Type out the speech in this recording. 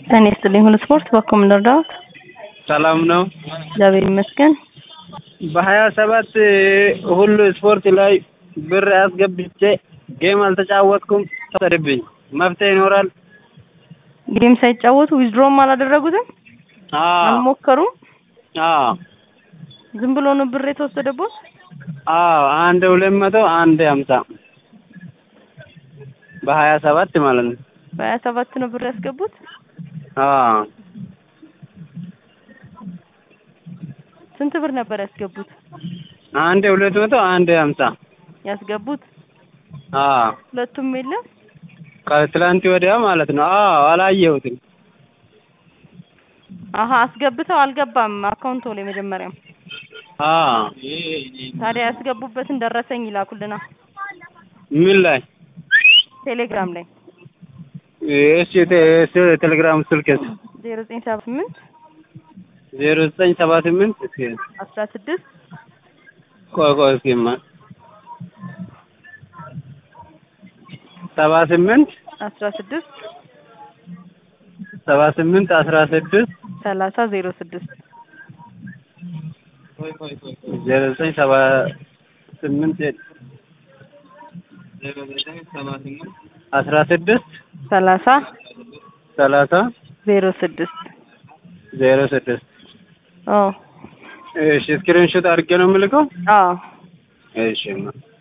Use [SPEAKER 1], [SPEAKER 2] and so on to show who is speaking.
[SPEAKER 1] ጤና ይስጥልኝ ሁሉ ስፖርት በኩል ምን ልርዳዎት?
[SPEAKER 2] ሰላም ነው።
[SPEAKER 1] እግዚአብሔር ይመስገን።
[SPEAKER 2] በሀያ ሰባት ሁሉ ስፖርት ላይ ብር አስገብቼ ጌም አልተጫወትኩም። ተሰድብኝ መፍትሄ ይኖራል?
[SPEAKER 1] ጌም ሳይጫወቱ ዊዝድሮም አላደረጉትም?
[SPEAKER 2] አዎ
[SPEAKER 1] አልሞከሩም?
[SPEAKER 2] አዎ
[SPEAKER 1] ዝም ብሎ ነው ብር የተወሰደቦት?
[SPEAKER 2] አዎ አንድ ሁለት መቶ አንድ ሀምሳ በሀያ ሰባት ማለት ነው።
[SPEAKER 1] በሀያ ሰባት ነው ብር ያስገቡት?
[SPEAKER 2] አዎ
[SPEAKER 1] ስንት ብር ነበር ያስገቡት?
[SPEAKER 2] አንድ ሁለት መቶ አንድ ሀምሳ
[SPEAKER 1] ያስገቡት?
[SPEAKER 2] አዎ
[SPEAKER 1] ሁለቱም የለም?
[SPEAKER 2] ከትላንት ወዲያ ማለት ነው። አዎ አላየሁትም።
[SPEAKER 1] አሀ አስገብተው አልገባም አካውንቶ ላይ መጀመሪያም።
[SPEAKER 2] አዎ
[SPEAKER 1] ታዲያ ያስገቡበትን ደረሰኝ ይላኩልና
[SPEAKER 2] ምን ላይ
[SPEAKER 1] ቴሌግራም ላይ
[SPEAKER 2] እሺ እሺ ቴሌግራም ስልክስ
[SPEAKER 1] ዜሮ ዘጠኝ ሰባ ስምንት
[SPEAKER 2] ዜሮ ዘጠኝ ሰባ ስምንት እስኪ
[SPEAKER 1] አስራ ስድስት
[SPEAKER 2] ቆይ ቆይ እስኪማ ሰባ ስምንት
[SPEAKER 1] አስራ ስድስት
[SPEAKER 2] ሰባ ስምንት አስራ ስድስት
[SPEAKER 1] ሰላሳ ዜሮ ስድስት
[SPEAKER 2] ዜሮ ዘጠኝ ሰባ ስምንት ዜሮ ዘጠኝ ሰባ ስምንት አስራ ስድስት
[SPEAKER 1] ሰላሳ
[SPEAKER 2] ሰላሳ
[SPEAKER 1] ዜሮ ስድስት
[SPEAKER 2] ዜሮ ስድስት
[SPEAKER 1] አዎ
[SPEAKER 2] እሺ ስክሪንሾት አድርጌ ነው የምልከው።
[SPEAKER 1] አዎ
[SPEAKER 2] እሺ